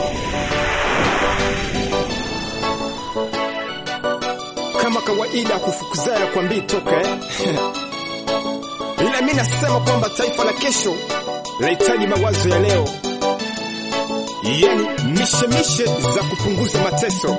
kama kawaida kufukuzaya kwambii toka eh? ila mi nasema kwamba taifa la kesho lahitaji mawazo ya leo, yani mishemishe za kupunguza mateso.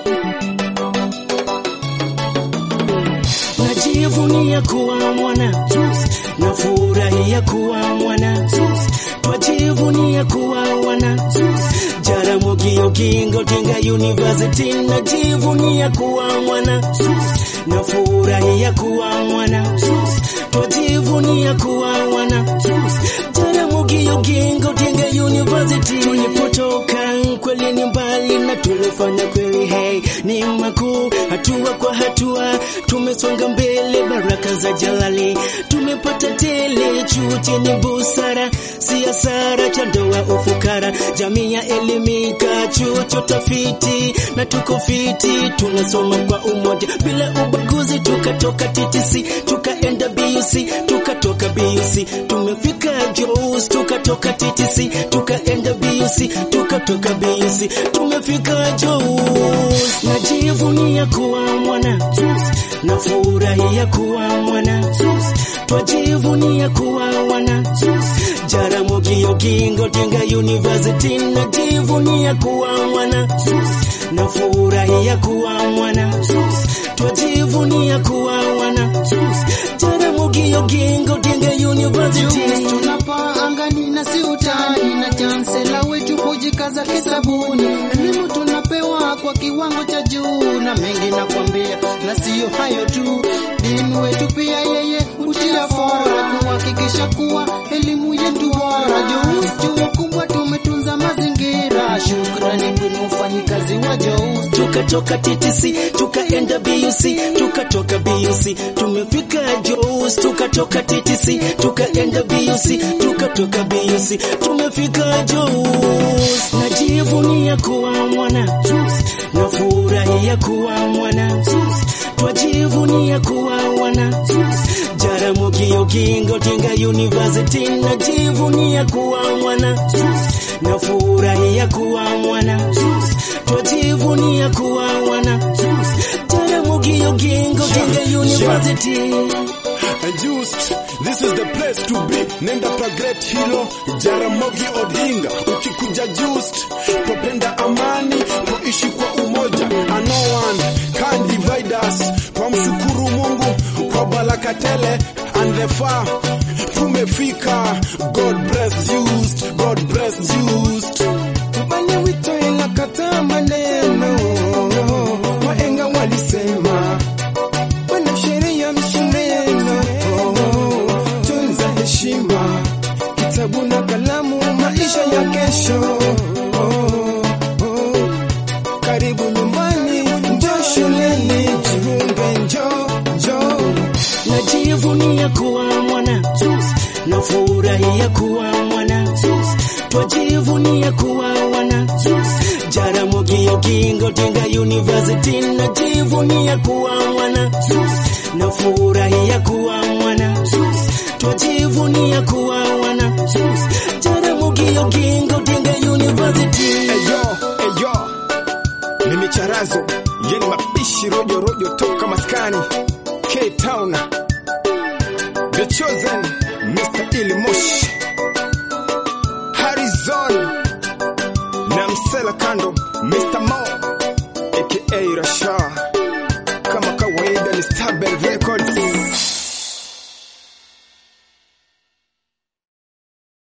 Najivunia kuwa mwana Juice, nafurahia kuwa mwana Juice, twajivunia kuwa wana Juice, Jaramogi Oginga Odinga University, najivunia kuwa mwana Juice, nafurahia kuwa mwana Juice, twajivunia kuwa wana Juice, Jaramogi Oginga Odinga University. Tulipotoka kweli ni mbali na tulifanya kweli, hey, ni makuu, hatua kwa hatua tumesonga mbele, baraka za Jalali tumepata tele, chuo chenye busara, si hasara cha ndoa ufukara, jamii ya elimika, chuo cha utafiti na tuko fiti, tunasoma kwa umoja bila ubaguzi, tukatoka TTC tukaenda BUC, tukatoka BUC tumefika JOS, tukatoka TTC tukaenda BUC, tukatoka BUC tumefika JOS. Najivunia kuwa mwana Juice, nafurahia kuwa mwana Juice, twajivunia kuwa wana Juice, Jaramogi Oginga Odinga University, najivunia kuwa mwana Juice, nafurahia kuwa mwana Juice, twajivunia kuwa wana Juice, Jaramogi Oginga Odinga University. tunapaa angani na si utani, na chansela wetu hujikaza kisabuni. Elimu tunapewa kwa kiwango cha juu, na mengi nakwambia, na siyo hayo tu, dini wetu pia yeye hutia fora kuhakikisha kuwa elimu yetu bora. Jous chuo kubwa tumetunza mazingira, shukrani kwenu wafanyikazi wa Jous. tukatoka TTC tukaenda BUC, tukatoka BUC tumefika JOS, tukatoka TTC tukaenda BUC, tukatoka BUC tumefika JOS. Najivunia kuwa mwana Juice, nafurahia kuwa mwana Juice, twajivunia kuwa wana Juice, Jaramogi Oginga Odinga University, najivunia kuwa mwana Juice, nafurahia kuwa mwana Juice, twajivunia kuwa wana Juice, Jaramogi Oginga Odinga University. And just this is the place to be. Nenda pa great hero Jaramogi Odinga. Ukikuja just twapenda amani, twaishi kwa umoja. And no one can divide us. Twamshukuru Mungu kwa baraka tele and the far tumefika. God bless just, God bless just. Tubanye wito ila kata maneno waenga walisema Wana sheria mshindeno, tunza heshima, kitabu na kalamu, maisha ya kesho. Karibu nyumbani, njoo shuleni, jiunge, njoo, njoo. najivunia kuwa mwana Juice, nafurahia kuwa mwana Juice, twajivunia kuwa wana Juice, Jaramogi Oginga Odinga University, najivunia kuwa mwana Juice, nafurahia kuwa mwana Juice, twajivunia kuwa wana Juice, Jaramogi Oginga Odinga University. Eyo, eyo, ni micharazo yeni mapishi rojo rojo toka maskani K Town, The Chosen, Mr. Ilimosh, Harrison na Msela Kando, Mr. Mo aka Rasha, kama kawaida ni Star Belvin.